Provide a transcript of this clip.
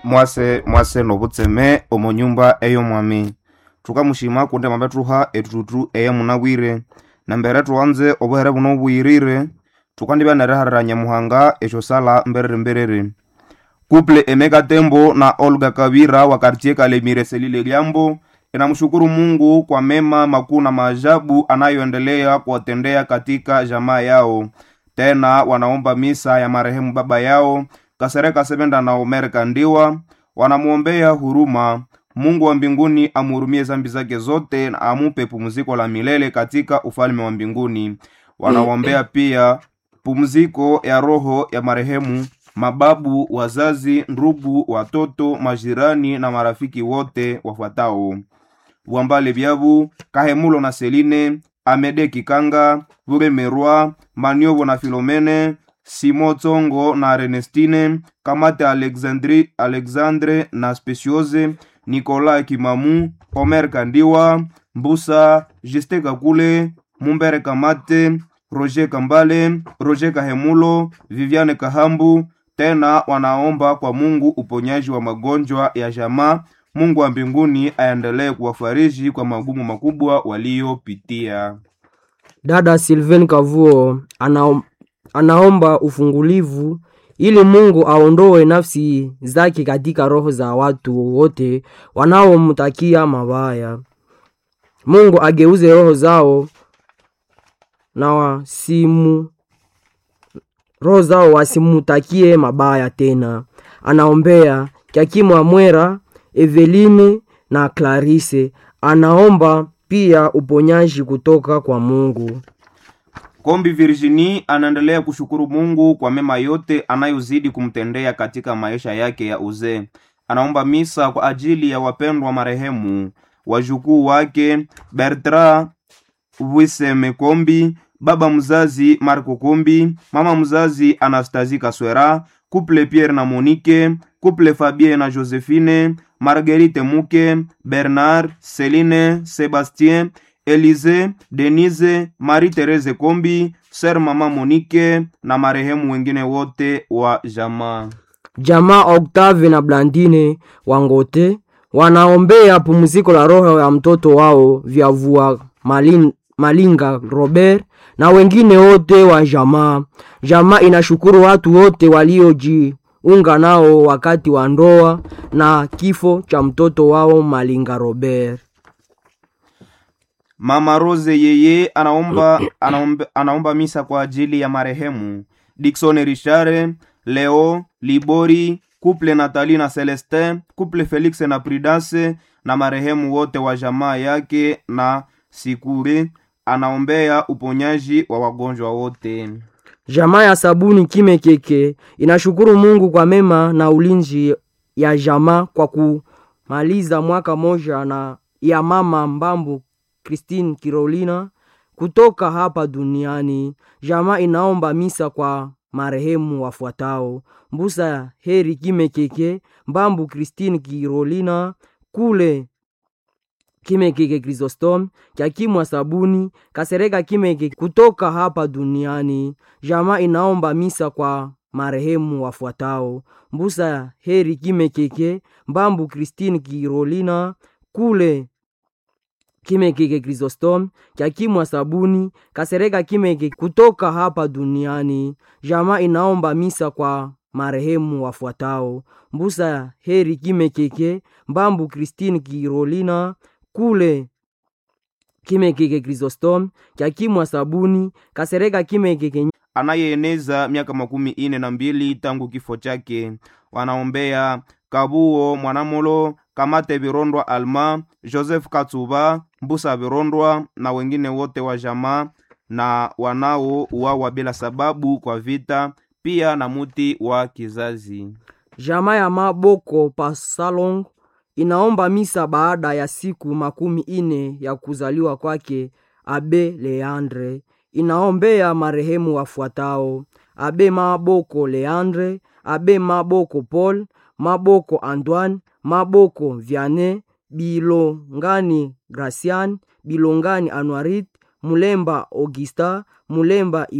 mwase mwase nobutseme omo nyumba ey'omwami thukamushima kundi amabethuha ethuthuthu ey'emunabwire nambere thuwanze obuhere buno obuyirire thukandibya neriharira nyamuhanga esyosala mberere mberere kuple emeka tembo na olga kavira wa kartie kalemire selile liambo inamshukuru mungu kwa mema makuu na maajabu anayoendelea kuwatendea katika jamaa yao tena wanaomba misa ya marehemu baba yao kasereka sevenda na omer kandiwa wanamwombea huruma mungu wa mbinguni amhurumie zambi zake zote na amupe pumziko la milele katika ufalme wa mbinguni wanaombea pia pumziko ya roho ya marehemu mababu wazazi ndugu watoto majirani na marafiki wote wafuatao bwambale byabu kahemulo na seline amede kikanga buremerwa maniovo na filomene simo tsongo na renestine kamate alexandri alexandre na speciose nicolas kimamu omer kandiwa mbusa juste kakule mumbere kamate roger kambale roger kahemulo viviane kahambu tena wanaomba kwa mungu uponyaji wa magonjwa ya jamaa mungu wa mbinguni aendelee kuwafariji kwa magumu makubwa waliyopitia dada Sylvain Kavuo anaom, anaomba ufungulivu ili Mungu aondoe nafsi zake katika roho za watu wote wanaomtakia mabaya. Mungu ageuze roho zao na wasimu roho zao wasimutakie mabaya tena. Anaombea Kyakimu Amwera, Eveline na Clarisse. Anaomba pia uponyaji kutoka kwa Mungu. kombi virginie anaendelea kushukuru mungu kwa mema yote anayozidi kumtendea katika maisha yake ya uzee anaomba misa kwa ajili ya wapendwa marehemu wajukuu wake bertra wiseme kombi baba mzazi marco kombi mama mzazi anastasie kaswera kuple pierre na monike kuple fabien na josephine marguerite muke bernard celine sebastien elize denise marie therese kombi ser mama monike na marehemu wengine wote wa jamaa Jamaa Octave na Blandine Wangote wanaombea pumziko la roho ya mtoto wao Vyavua Malin, Malinga Robert na wengine wote wa jamaa. Jamaa inashukuru watu wote waliojiunga nao wakati wa ndoa na kifo cha mtoto wao Malinga Robert. mama rose yeye anaomba, anaomba, anaomba misa kwa ajili ya marehemu dikson richard leo libori kuple natali na celestin kuple felix na prudence na marehemu wote wa jamaa yake na sikure anaombea uponyaji wa wagonjwa wote Jamaa ya sabuni kime keke inashukuru Mungu kwa mema na ulinzi ya jamaa kwa kumaliza mwaka moja na ya mama Mbambu Christine Kirolina kutoka hapa duniani. Jamaa inaomba misa kwa marehemu wafuatao: Mbusa Heri kime keke, Mbambu Christine Kirolina, kule kimekeke Chrysostom Kyakimwa Sabuni Kasereka kimeke kutoka hapa duniani. Jamaa inaomba misa kwa marehemu wafuatao: Mbusa Heri kimekeke, Mbambu Christine Kirolina, kule kimekeke Chrysostom Kyakimwa Sabuni Kasereka kimeke kutoka hapa duniani. Jamaa inaomba misa kwa marehemu wafuatao: Mbusa Heri kimekeke, Mbambu Christine Kirolina, kule kimekeke Chrysostom Kyakimwa Sabuni Kasereka kimekeke anayeeneza miaka makumi ine na mbili tangu kifo chake wanaombea kabuo mwanamolo kamate virondwa alma joseph katsuba mbusa virondwa na wengine wote wa jamaa na wanao uwawa bila sababu kwa vita pia na muti wa kizazi Jamaa ya Maboko Pasalong inaomba misa baada ya siku makumi ine ya kuzaliwa kwake Abe Leandre. Inaombea marehemu wafuatao: Abe Maboko Leandre, Abe Maboko Paul, Maboko Antoine, Maboko Vianney, Bilongani Gracian, Bilongani Anuarit, Mulemba Augusta, Mulemba